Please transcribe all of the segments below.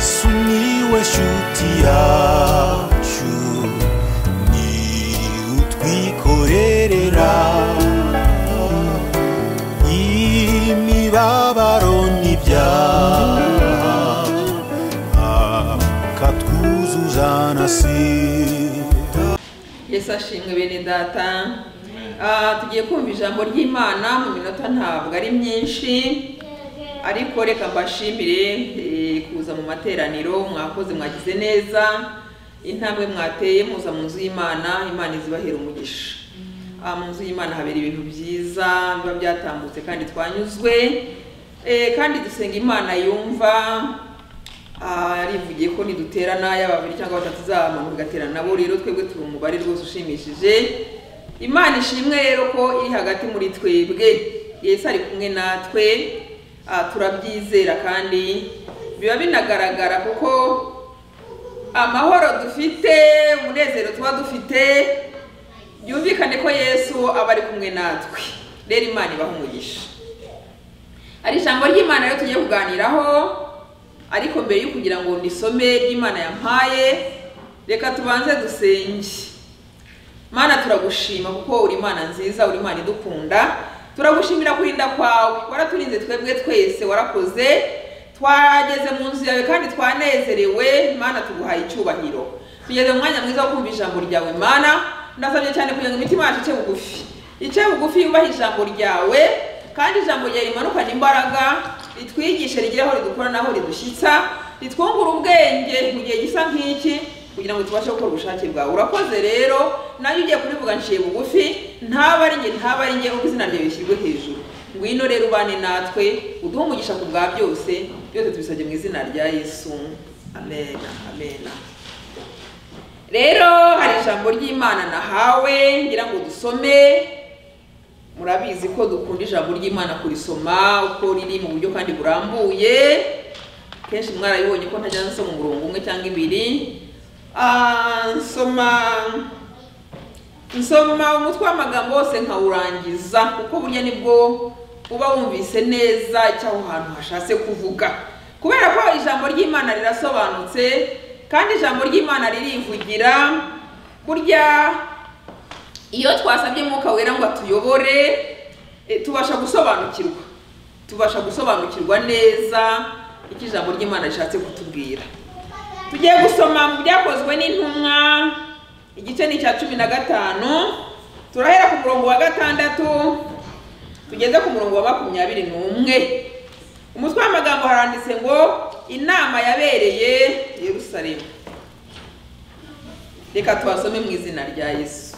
sumiłeś utiaciu ni utwikorerera imibabaro n'ibyaha akatwuzuza na sida yesu ashimwe bene data Ah, tugiye kumva ijambo ry'imana mu minota ntabwo ari myinshi ariko reka mbashimire eh, kuza mu materaniro mwakoze mwagize neza intambwe mwateye muza mu nzu y'imana imana izibahera umugisha Ah, mu nzu y'imana habera ibintu byiza biba byatambutse kandi twanyuzwe Eh, kandi dusenga imana yumva arivugiye ko niduterana yaba babiri cyangwa batatu izamanura igaterana nabo rero twebwe turi umubare rwose ushimishije imana ishimwe rero ko iri hagati muri twebwe yesu ari kumwe natwe ah, turabyizera kandi biba binagaragara kuko amahoro dufite umunezero tuba dufite byumvikane ko yesu aba ari kumwe natwe rero imana ibaha umugisha hari ijambo ry'imana rero tugiye kuganiraho ariko mbere yo kugira ngo ndisome ry'imana yampaye reka tubanze dusenge mana turagushima kuko uri imana nziza uri imana idukunda turagushimira kurinda kwawe waraturinze twebwe twese warakoze twageze mu nzu yawe kandi twanezerewe mana tuguhaye icyubahiro tugeze mu mwanya mwiza wo kumva ijambo ryawe mana ndasabye cyane kugira ngo imitima yacu ice bugufi ice bugufi yubahe ijambo ryawe kandi ijambo ryawe rimanukane imbaraga ritwigishe rigere aho ridukora n'aho ridushyitsa ritwungura ubwenge mu gihe gisa nk'iki kugira ngo tubashe gukora ubushake bwawe urakoze rero nanjye ugiye kurivuga nciye bugufi ntaba ari njye ntaba ari njye ubwo izina ryawe rishyirwe hejuru ngwino rero ubane natwe uduhe umugisha ku bwa byose byose tubisabye mu izina rya yesu amen amen rero hari ijambo ry'imana nahawe ngira ngo dusome murabizi ko dukunda ijambo ry'imana kurisoma uko riri mu buryo kandi burambuye kenshi mwarabibonye ko ntajya nsoma umurongo umwe cyangwa ibiri Ah, nsoma nsoma umutwe w'amagambo wose nkawurangiza kuko burya nibwo uba wumvise neza icyo aho hantu hashatse kuvuga kubera ko ijambo ry'imana rirasobanutse kandi ijambo ry'imana ririvugira burya iyo twasabye umwuka wera ngo atuyobore eh, tubasha gusobanukirwa tubasha gusobanukirwa neza icyo ijambo ry'imana rishatse kutubwira tugiye gusoma mu byakozwe n'intumwa igice ni icya cumi na gatanu turahera ku murongo wa gatandatu tugeze ku murongo wa makumyabiri n'umwe umutwe w'amagambo haranditse ngo inama yabereye yerusalemu reka tubasome mu izina rya yesu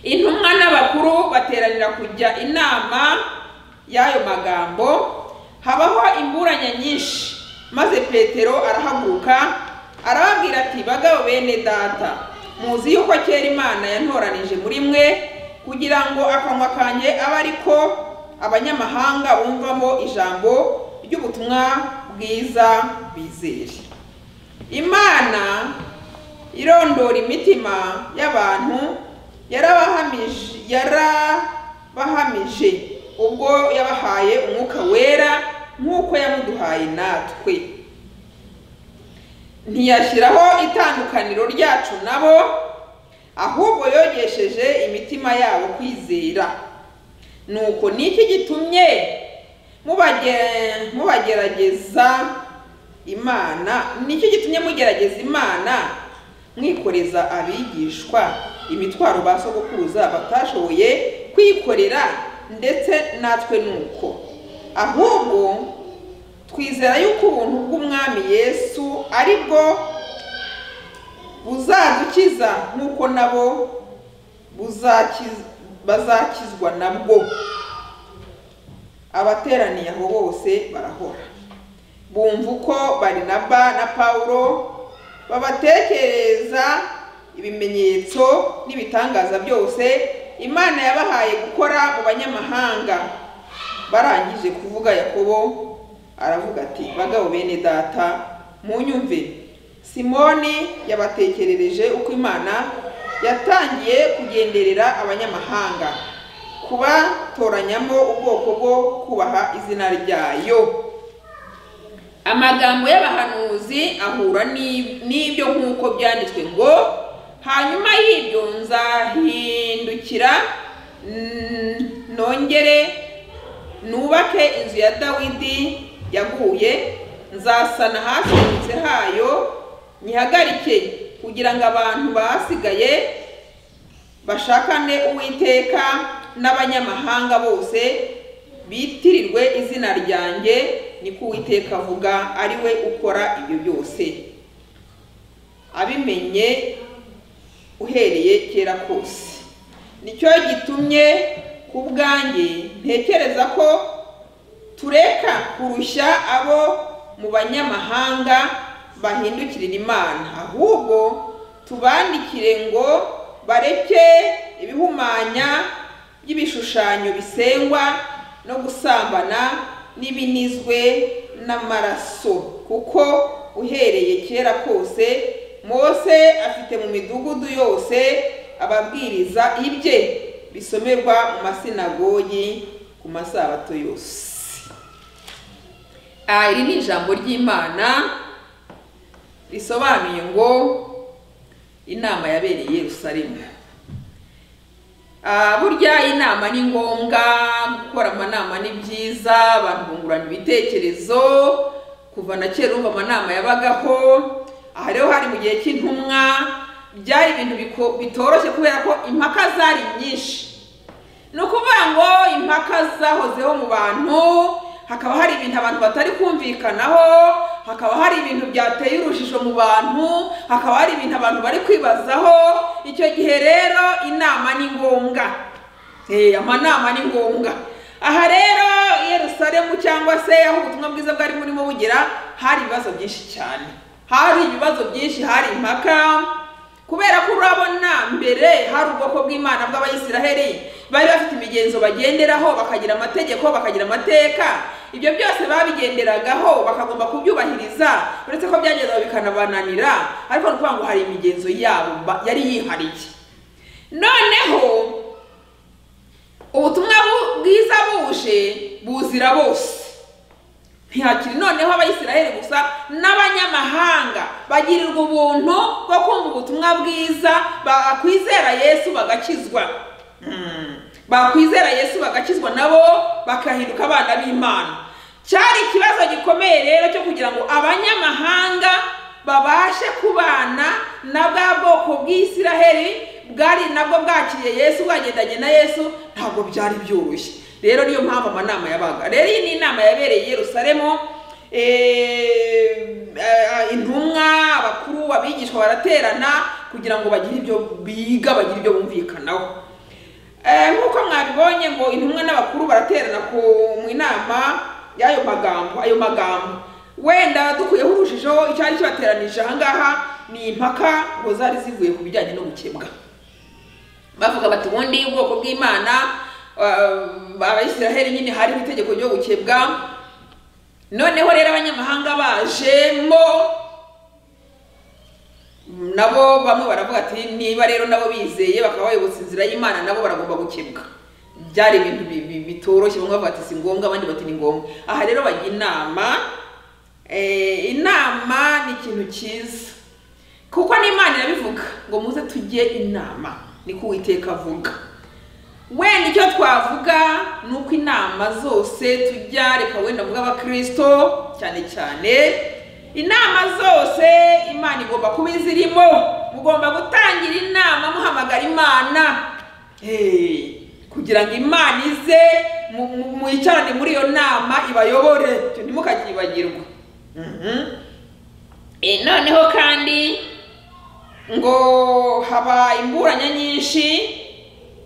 intumwa n'abakuru bateranira kujya inama y'ayo magambo habaho imburanya nyinshi maze petero arahaguruka arababwira ati bagabo bene data muzi yuko kera imana yantoranije muri mwe kugira ngo akanwa kanjye abe ariko abanyamahanga bumvamo ijambo ry'ubutumwa bwiza bizere imana irondora imitima y'abantu yarabahamije yarabahamije ubwo yabahaye umwuka wera nk'uko yamuduhaye natwe ntiyashyiraho itandukaniro ryacu nabo ahubwo yogesheje imitima yabo kwizera nuko niki gitumye mubage- mubagerageza imana niki gitumye mugerageza imana mwikoreza abigishwa imitwaro ba sogokuruza batashoboye kwikorera ndetse natwe nuko ahubwo twizera yuko ubuntu bw'umwami yesu ari bwo buzadukiza nk'uko nabo buzakiz- bazakizwa nabwo abateraniye aho bose barahora bumva uko barinaba na pawulo babatekereza ibimenyetso n'ibitangaza byose imana yabahaye gukora mu banyamahanga barangije kuvuga yakobo aravuga ati bagabo bene data munyumve simoni yabatekerereje uko imana yatangiye kugenderera abanyamahanga kubatoranyamo ubwoko bwo kubaha izina ryayo amagambo y'abahanuzi ahura n'ib- n'ibyo nk'uko byanditswe ngo hanyuma y'ibyo nzahindukira mm, nongere nubake inzu ya dawidi yaguye nzasana hasohotse hayo nyihagarike kugira ngo abantu basigaye bashakane uwiteka n'abanyamahanga bose bitirirwe izina ryanjye niko uwiteka avuga ari we ukora ibyo byose abimenye uhereye kera kose nicyo gitumye ku bwanjye ntekereza ko tureka kurusha abo mu banyamahanga bahindukirira imana ahubwo tubandikire ngo bareke ibihumanya by'ibishushanyo bisengwa no gusambana n'ibinizwe n'amaraso kuko uhereye kera kose mose afite mu midugudu yose ababwiriza ibye bisomerwa mu masinagogi ku masabato yose Ah, iri ni ijambo ry'imana risobanuye ngo inama yabereye i yerusalemu Ah, burya inama ni ngombwa gukora amanama ni byiza abantu bungurana ibitekerezo kuva na kera urumva amanama yabagaho aha rero hari mu gihe cy'intumwa byari ibintu biko- bitoroshye kubera ko impaka zari nyinshi ni ukuvuga ngo impaka zahozeho mu bantu hakaba hari ibintu abantu batari kumvikanaho hakaba hari ibintu byateye urujijo mu bantu hakaba hari ibintu abantu bari kwibazaho icyo gihe rero inama ni ngombwa Eh, amanama ni ngombwa aha rero i yerusalemu cyangwa se aho ubutumwa bwiza bwari burimo bugira hari ibibazo byinshi cyane hari ibibazo byinshi hari impaka kubera ko urabona mbere hari ubwoko bw'imana bw'abayisiraheli bari bafite imigenzo bagenderaho bakagira amategeko bakagira amateka ibyo byose babigenderagaho bakagomba kubyubahiriza uretse ko byagezwa bikanabananira ariko ni ukuvuga ngo hari imigenzo yabo ba- yari yihariye noneho ubutumwa bu- bwiza buje buzira bose ntihakiri noneho abayisiraheli gusa n'abanyamahanga bagirirwa ubuntu bwo kumva ubutumwa bwiza bakwizera yesu bagakizwa Mm. bakwizera yesu bagakizwa nabo bakahinduka abana b'imana cyari ikibazo gikomeye rero cyo kugira ngo abanyamahanga babashe kubana na bwa bwoko bw'isiraheli bwari nabwo bwakiriye yesu bwagendanye na yesu ntabwo byari byoroshye rero niyo mpamvu amanama yabaga rero iyi ni inama yabereye i yerusalemu eh, eh, intumwa abakuru abigishwa baraterana kugira ngo bagire ibyo biga bagire ibyo bumvikanaho Eh, nk'uko mwabibonye ngo intumwa n'abakuru baraterana ku mu inama y'ayo magambo ayo magambo wenda dukuyeho urujijo icyari kibateranije aha ngaha ni impaka ngo zari zivuye ku bijyanye no gukebwa bavuga bati ubundi ubwoko bw'imana eh, abayisiraheli nyine hariho itegeko ryo gukebwa noneho rero abanyamahanga bajemo nabo bamwe baravuga ati niba rero nabo bizeye bakaba bayobotse inzira y'imana nabo baragomba gukebwa byari ibintu bi- bi- bitoroshye bamwe bavuga ati si ngombwa abandi bati ni ngombwa aha rero bajya inama Eh, inama ni ikintu cyiza kuko n'imana irabivuga ngo muze tujye inama niko uwiteka avuga wenda icyo twavuga ni uko inama zose tujya reka wenda mvuga abakirisito cyane cyane inama zose imana igomba kuba izirimo mugomba gutangira inama muhamagara imana Eh, kugira ngo imana ize mu- mu- mwicarane muri iyo nama ibayobore icyo ntimukakibagirwe Mhm. Eh, noneho kandi ngo haba imburanya nyinshi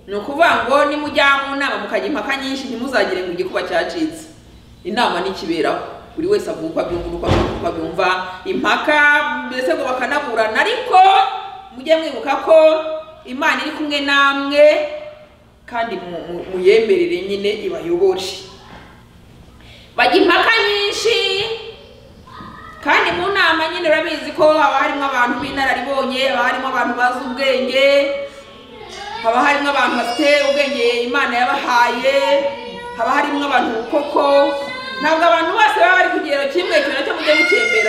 ni ukuvuga ngo nimujya mu nama mukajya impaka nyinshi ntimuzagire ngo igikuba cyacitse inama nikiberaho buri wese avuga uko abyumva uko abyumva uko abyumva impaka mbese ngo bakanaburana ariko mujye mwibuka ko imana iri kumwe namwe kandi mu- mu- muyemerere nyine ibayobore bajya impaka nyinshi kandi mu nama nyine urabizi ko haba harimo abantu b'inararibonye haba harimo abantu bazi ubwenge haba harimo abantu bafite ubwenge imana yabahaye haba harimo abantu koko ntabwo abantu bose baba bari ku kigero kimwe ikintu nacyo mujye muki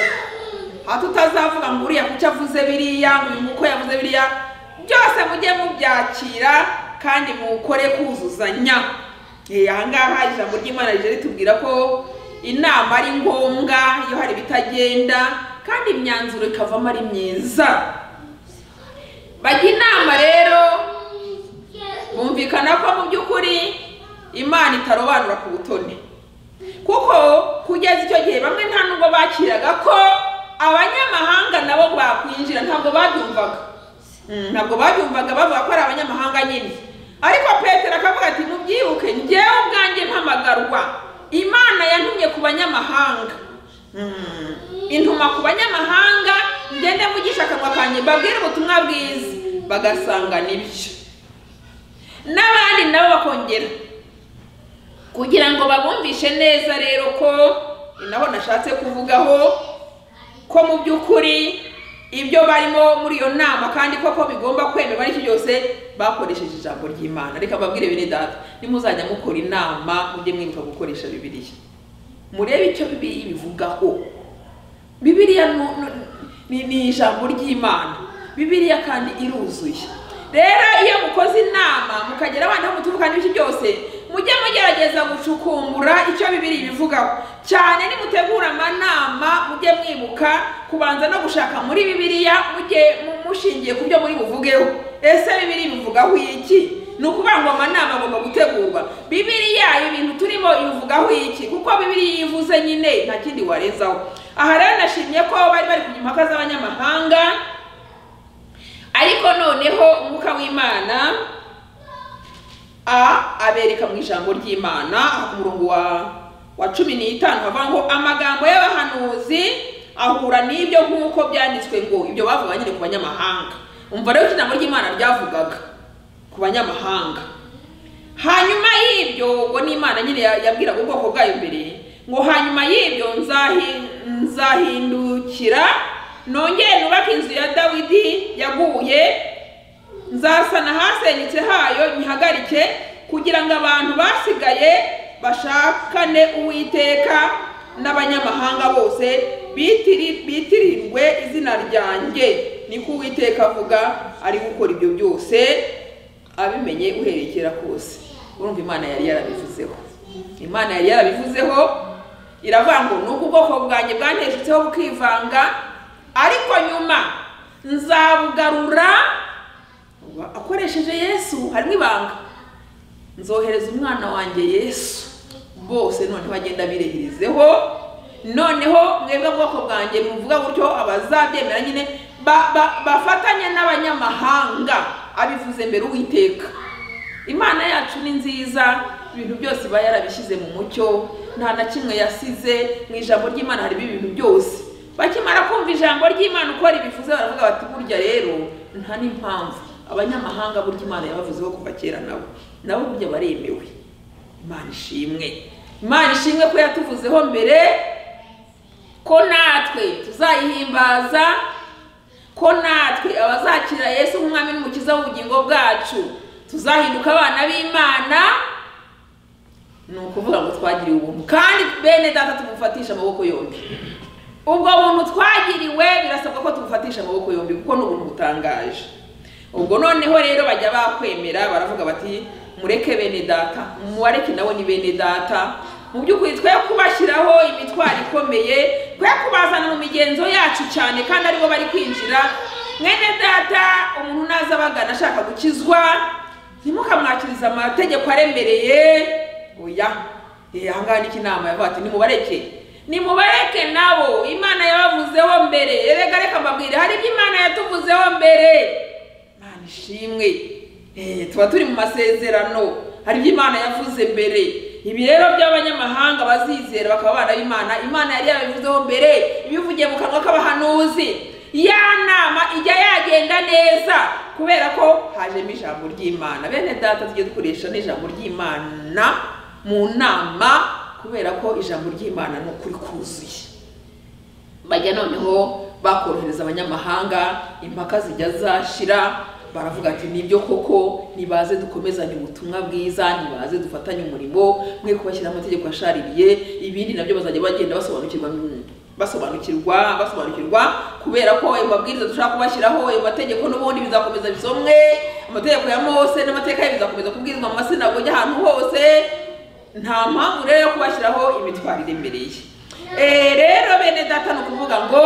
aho tutazavuga ngo uriya kucyo avuze biriya ngo uyu nguko yavuze biriya byose mujye mubyakira kandi mukore kuzuzanya Eh, aha ngaha ijambo ry'imana rije ritubwira ko inama ari ngombwa iyo hari ibitagenda kandi imyanzuro ikavamo ari myiza bajya inama rero bumvikana ko mu by'ukuri imana itarobanura ku butoni kuko kugeza icyo gihe bamwe nta nubwo bakiraga ko abanyamahanga nabo bakwinjira ntabwo babyumvaga Mm, ntabwo babyumvaga bavuga ko ari abanyamahanga nyine ariko petero akavuga ati mubyibuke njyewe ubwanjye mpamagarwa imana yantumye ku banyamahanga Mm, intuma ku banyamahanga ngende mugisha akanwa kanjye mbabwire ubutumwa bwiza bagasanga nibyo n'abandi nabo bakongera kugira ngo babumvishe neza rero ko ni naho nashatse kuvugaho ko mu by'ukuri ibyo barimo muri iyo nama kandi koko bigomba kwemerwa n'icyo byose bakoresheje ijambo ry'imana reka mbabwire bene data nimuzajya mukora inama mujye mwibuka gukoresha bibiliya murebe icyo bibiriya ibivugaho bibiliya nu- nu- ni ni ijambo ry'imana bibiliya kandi iruzuye rero iyo mukoze inama mukagera abana aho muturuka n'ibyo byose mujye mugerageza gucukumbura icyo bibiliya ibivugaho cyane nimutegura amanama mujye mwibuka kubanza no gushaka muri bibiliya mujye mu- mushingiye ku byo muri buvugeho ese bibiliya ibivugaho iki ni ukuvuga ngo amanama agomba gutegurwa bibiliya ibintu turimo ibivugaho iki kuko bibiliya iyo ivuze nyine nta kindi warezaho aha rero nashimye ko bari bari kujya impaka z'abanyamahanga ariko noneho umwuka w'imana a abereka mu ijambo ry'imana aha ku murongo wa wa cumi n'itanu havuga ngo amagambo y'abahanuzi ahura n'ibyo nk'uko byanditswe ngo ibyo bavuga nyine ku banyamahanga umva rero icyo ijambo ry'imana ryavugaga ku banyamahanga hanyuma y'ibyo ubwo ni imana nyine ya- yabwiraga ubwoko bwayo mbere ngo hanyuma y'ibyo nzahi- nzahindukira nongere nubake inzu ya dawidi yaguye nzasana ahasenyutse hayo nyihagarike kugira ngo abantu basigaye bashakane uwiteka n'abanyamahanga bose bitiri- bitirindwe izina ryanjye niko uwiteka avuga ari gukora ibyo byose abimenye uhereye kera kose urumva imana yari yarabivuzeho imana yari yarabivuzeho iravuga ngo nubwo ubwoko bwanjye bwanteshutseho bukivanga ariko nyuma nzabugarura Uba- akoresheje yesu harimo ibanga nzohereza umwana wanjye yesu bose noneho agenda birehirizeho noneho mwebwe bwoko bwanjye muvuga gutyo abazabyemera nyine ba- ba- bafatanye n'abanyamahanga abivuze mbere uwiteka imana yacu ni nziza ibintu byose iba yarabishyize mu mucyo nta na kimwe yasize mu ijambo ry'imana harimo ibintu byose bakimara kumva ijambo ry'imana uko ribivuze baravuga bati burya rero nta n'impamvu abanyamahanga burya imana yabavuzeho kuva kera nabo nabo burya baremewe imana ishimwe imana ishimwe ko yatuvuzeho mbere ko natwe tuzayihimbaza ko natwe abazakira yesu nk'umwami n'umukiza w'ubugingo bwacu tuzahinduka abana b'imana ni ukuvuga ngo twagiriwe ubuntu kandi bene data tumufatisha amaboko yombi ubwo buntu twagiriwe birasabwa ko tumufatisha amaboko yombi kuko ni ubuntu butangaje ubwo noneho rero bajya bakwemera baravuga bati mureke bene data mubareke nawe ni bene data mu by'ukuri twe kubashyiraho imitwaro ikomeye twe kubazana mu migenzo yacu cyane kandi aribo bari kwinjira mwene data umuntu naza abagana ashaka gukizwa ntimukamwakirize amategeko aremereye oya Eh, aha ngaha niki inama yavuga ati nimubareke nimubareke nabo imana yabavuzeho mbere erega reka mbabwire hari ibyo imana yatuvuzeho mbere imana ishimwe Eh, tuba turi mu masezerano hari ibyo imana yavuze mbere ibi rero by'abanyamahanga bazizera bakaba abana b'imana imana yari yabivuzeho mbere ibivugiye mu kanwa k'abahanuzi ya nama ijya yagenda neza kubera ko hajemo ijambo ry'imana bene data tujye dukoresha n'ijambo ry'imana mu nama kubera ko ijambo ry'imana ni ukuri kuzuye bajya noneho bakorohereza abanyamahanga impaka zijya zashira baravuga ati nibyo koko nibaze dukomezanye ubutumwa bwiza nibaze dufatanye umurimo mwe kubashyiraho amategeko ashaririye ibindi nabyo bazajya bagenda basobanukirwa basobanukirwa basobanukirwa kubera ko ayo mabwiriza dushobora kubashyiraho ayo mategeko n'ubundi bizakomeza bisomwe amategeko ya mose n'amateka ye bizakomeza kubwirizwa mu masinagogi ahantu hose nta mpamvu rero yo kubashyiraho imitwarire imbere ye Eh, rero bene data ni ukuvuga ngo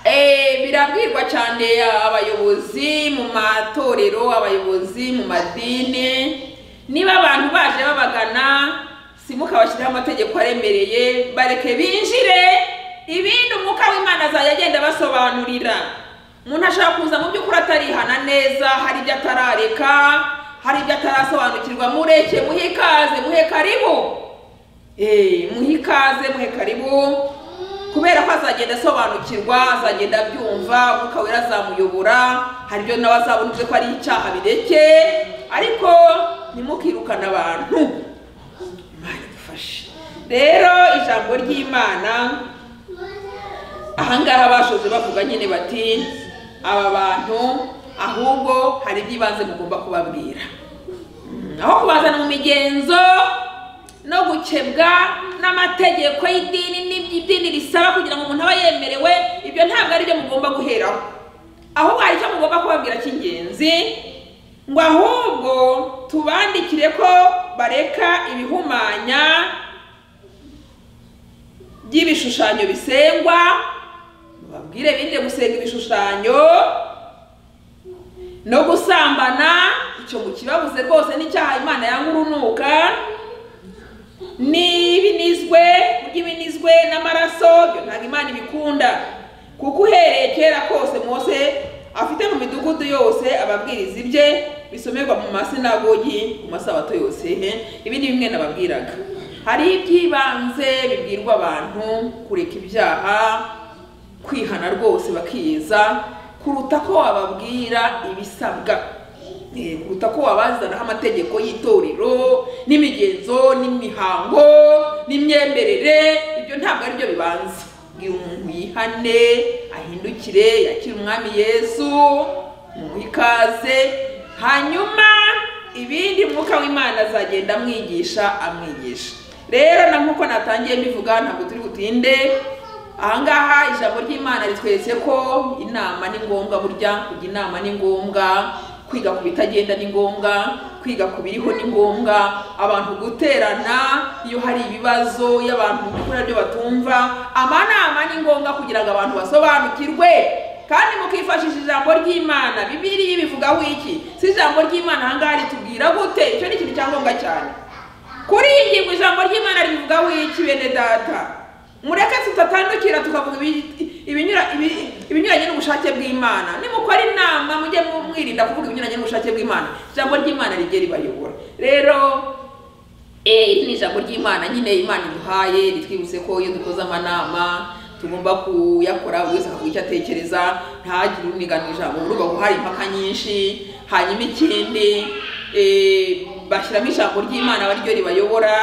Eh, birabwirwa cyane abayobozi mu matorero abayobozi mu madini niba abantu baje babagana simukabashyirireho amategeko aremereye bareke binjire ibindi umwuka w'imana azajya agenda abasobanurira umuntu ashobora kuza mu by'ukuri atarihana neza hari ibyo atarareka hari ibyo atarasobanukirwa mureke muhe ikaze muhe karibu Eh, muhe ikaze muhe karibu kubera ko azagenda asobanukirwa azagenda abyumva umwuka wera azamuyobora hari ibyo nawe azabona uvuze ko ari icyaha bireke ariko ntimukirukane abantu imana idufashe rero ijambo ry'imana ahangaha bashoje bavuga nyine bati aba bantu ahubwo hari iby'ibanze mugomba kubabwira Mm, aho kubazana mu migenzo no gukebwa n'amategeko y'idini n'iby'idini risaba kugira ngo umuntu aba yemerewe ibyo ntabwo ari byo mugomba guheraho ahubwo hari icyo mugomba kubabwira cy'ingenzi ngo ahubwo tubandikire ko bareka ibihumanya by'ibishushanyo bisengwa babwire birinde gusenga ibishushanyo no gusambana icyo mukibabuze rwose n'icyaha imana yanga urunuka n'ibinizwe kurya ibinizwe n'amaraso ibyo ntabwo imana ibikunda kuko uhereye kera kose mose afite mu midugudu yose ababwiriza ibye bisomerwa mu masinagogi ku masabato yose he ibindi bimwe nababwiraga hari iby'ibanze bibwirwa abantu kureka ibyaha kwihana rwose bakiyeza kuruta ko wababwira ibisabwa Eh, kuruta ko wabazanaho amategeko y'itorero n'imigenzo n'imihango n'imyemerere ibyo ntabwo ari byo bibanza bwira umuntu yihane ahindukire yakire umwami yesu mumuhe ikaze hanyuma ibindi mwuka w'imana azagenda amwigisha amwigisha rero na nk'uko natangiye mbivuga ntabwo turi butinde ahangaha ijambo ry'imana ritweretse ko inama ni ngombwa burya kujya inama ni ngombwa kwiga ku bitagenda ni ngombwa kwiga ku biriho ni ngombwa abantu guterana iyo hari ibibazo iyo abantu bihura byo batumva amanama ni ngombwa kugira ngo abantu basobanukirwe kandi mukifashisha ijambo ry'imana bibiriya ibivugaho iki si ijambo ry'imana ahangaha ritubwira gute icyo ni ikintu cya ngombwa cyane kuri iyi ngingo ijambo ry'imana ribivugaho iki bene data mureke tutatandukira tukavuga ibi- ibinyura- ibi- ibinyuranye n'ubushake bw'imana nimukora inama mujye mu- mwirinda kuvuga ibinyuranye n'ubushake bw'imana ijambo ry'imana rijye ribayobora rero eh, iri ni ijambo ry'imana nyine imana iduhaye ritwibutse ko iyo dukoze amanama tugomba kuyakora buri wese akavuga icyo atekereza ntagire uniganira ijambo urugo hari impaka nyinshi hanyuma ikindi eh, bashyiramo ijambo ry'imana aba ryo ribayobora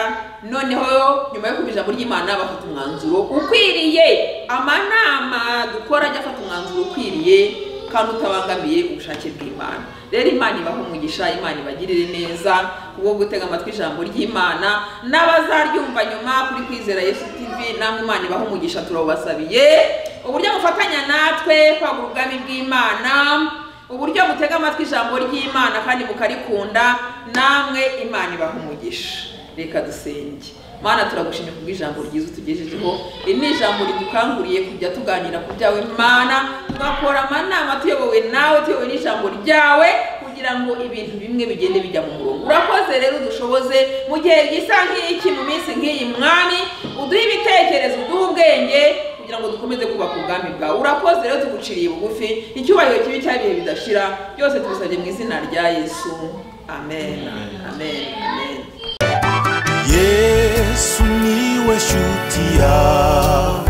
noneho nyuma yo kumva ijambo ry'imana bafata umwanzuro ukwiriye amanama dukora ajya afata umwanzuro ukwiriye kandi utabangamiye ubushake bw'imana rero imana ibaha umugisha imana ibagirire neza kubwo gutega amatwi ijambo ry'imana n'abazaryumva nyuma kuri kwizera yesu tv namwe imana ibaha umugisha turabasabiye uburyo mufatanya natwe kwagura ubwami bw'imana uburyo mutega amatwi ijambo ry'imana kandi mukarikunda namwe imana ibaha umugisha reka dusenge mana turagushimye kubw'ijambo ryiza utugejejeho iri ni ijambo ridukanguriye kujya tuganira ku byawe mana tugakora amanama tuyobowe nawe tuyobowe n'ijambo ryawe kugira ngo ibintu bimwe bigende bijya mu murongo urakoze rero udushoboze mu gihe gisa nk'iki mu minsi nk'iyi mwami uduhe ibitekerezo uduhe ubwenge kugira ngo dukomeze kubaka ubwami bwawe urakoze rero tuguciriye bugufi icyubahiro kibi cyabihe bidashira byose tubisabye mu izina rya yesu amen amen amen yesu niwe shuti yawe